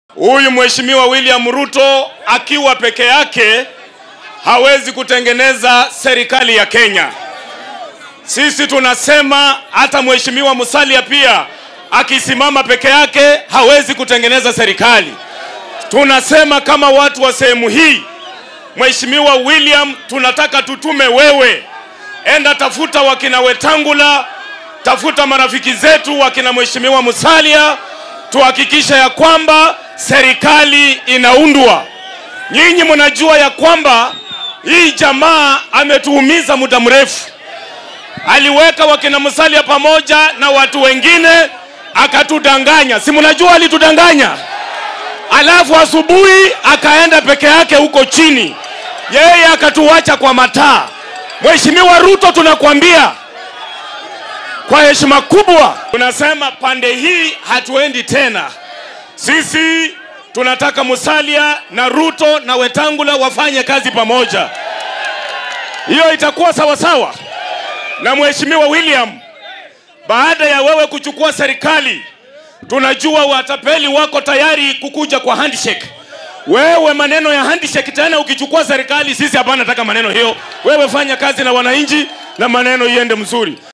Huyu mheshimiwa William Ruto akiwa peke yake hawezi kutengeneza serikali ya Kenya. Sisi tunasema hata mheshimiwa Musalia pia akisimama peke yake hawezi kutengeneza serikali. Tunasema kama watu wa sehemu hii, mheshimiwa William, tunataka tutume wewe, enda tafuta wakina Wetangula, tafuta marafiki zetu wakina mheshimiwa Musalia, tuhakikisha ya kwamba serikali inaundwa. Nyinyi mnajua ya kwamba hii jamaa ametuumiza muda mrefu. Aliweka wakina Musalia pamoja na watu wengine akatudanganya, si mnajua alitudanganya. Alafu asubuhi akaenda peke yake huko chini, yeye akatuacha kwa mataa. Mheshimiwa Ruto, tunakwambia kwa heshima kubwa, tunasema pande hii hatuendi tena. Sisi tunataka Musalia na Ruto na Wetangula wafanye kazi pamoja, hiyo itakuwa sawa sawa. Na Mheshimiwa William, baada ya wewe kuchukua serikali, tunajua watapeli wako tayari kukuja kwa handshake. Wewe maneno ya handshake tena, ukichukua serikali, sisi hapana, nataka maneno hiyo. Wewe fanya kazi na wananchi na maneno iende mzuri.